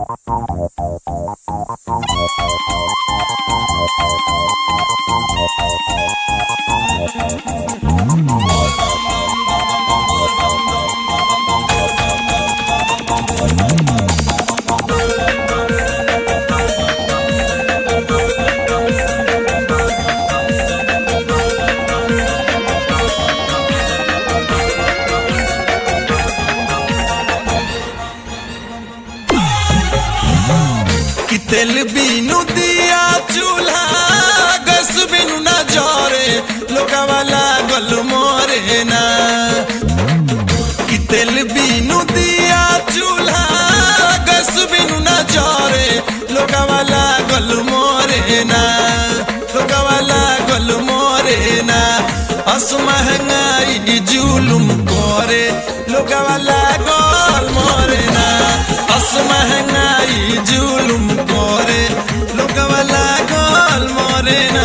कि तेल बिनु दिया चूल्हा गैस बिनु ना जरे लोगवा लागल मोरे ना कि तेल बिनु दिया चूल्हा गैस बिनु ना जरे लोगवा लागल मोरे ना लोगवा लागल मोरे ना अस महंगाई जुलुम करे लोगवा लागल मोरे ना अस महंगाई जुलुम करे लोगवा लागल मोरे ना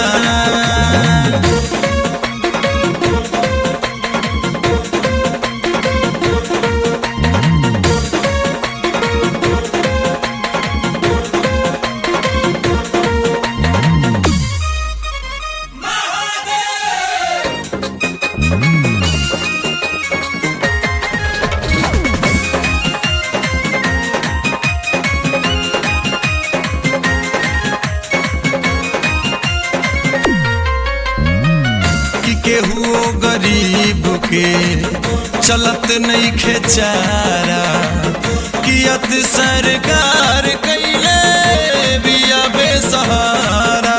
कि केहू गरीब के चलत नहीं खेचारा कियत सरकार कैले बिया बेसहारा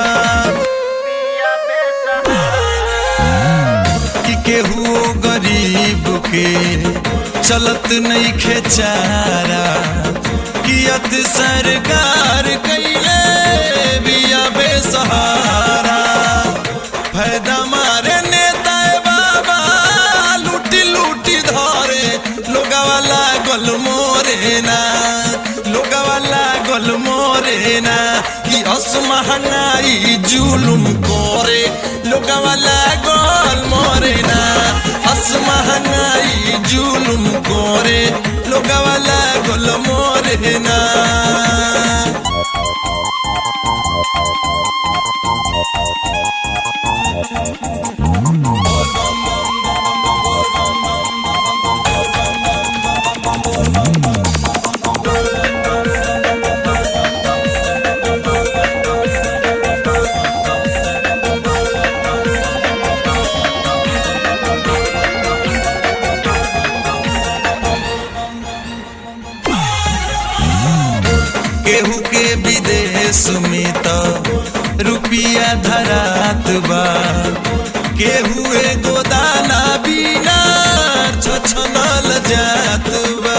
कि केहू गरीब के चलत नहीं खेचारा कियत सरकार कैले बिया बेसहारा फायदा मारे नेता बाबा लूटी लूटी धरे लोगवा लागल मोरे ना लोगवा लागल मोरे ना कि अस महंगाई जुलुम करे लोगवा लागल मोरे ना अस महंगाई जुलुम करे लोगवा लागल मोरे ना केहू के विदेश में तो रुपिया धरात बा केहू एगो दाना बिना छछनल जात बा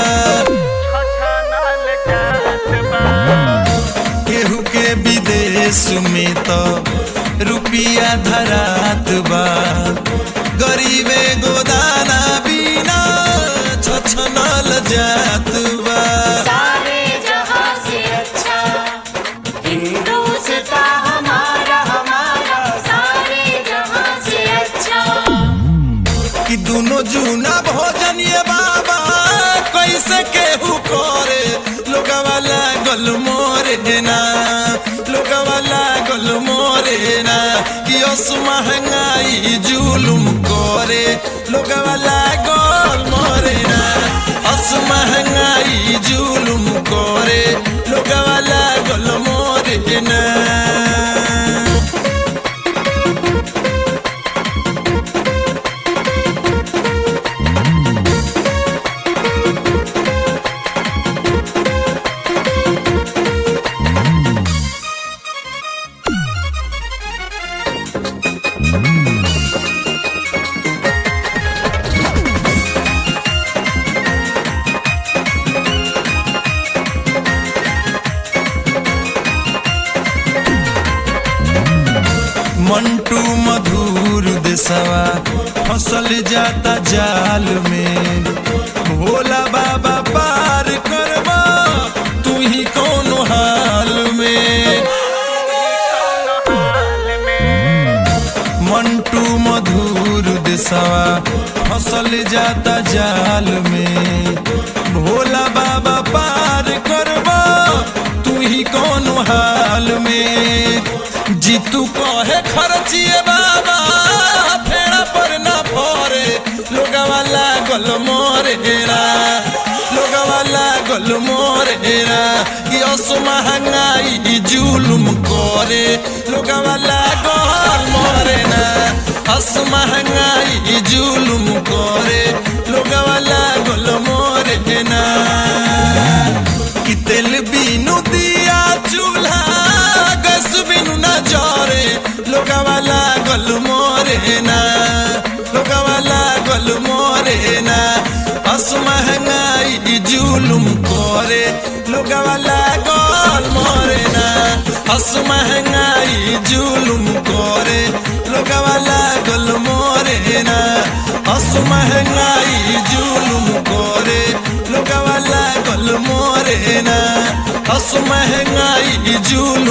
केहू के विदेश में तो रुपिया धरात बा गरीब एगो दाना बिना छछनल जात बा सारे जहां से अच्छा हिंदुस्ता हमारा हमारा सारे जहां से अच्छा कि दोनों जूना भोजन ये बाबा कैसे केहू करे लोगवा लागल मोरे ना लोगवा लागल मोरे ना कि अस महंगाई जुलुम करे लोगवा लागल मोरे ना अस महंगाई जुलुम करे लोगवा लागल मोरे ना मंटू मधुर देसवा फसल जाता जाल में भोला बाबा पार करबा तू ही कोनो हाल में मंटू मधुर देसवा फसल जाता जाल में भोला बाबा पार करबा में जीतू कहे खर्चिए बाबा फेड़ा पर ना परे लोगवा लागल मोरेरा लोगवा लागल मोरेरा कि अस महंगाई जुलुम करे लोगवा लागल मोरेना अस महंगाई जुलुम करे लोगवा लागल मोरेना कि तेल बिनु दिया चूल्हा गैस बिनु न जरे लोगवा लागल मोरेना लोगवा लागल मोरेना अस महंगाई जुलुम करे लोगवा लागल मोरेना अस महंगाई जुलुम करे लोगवा लागल मोरेना अस महंगाई जुलुम करे लोगवा लागल मोरेना अस महंगाई जुलुम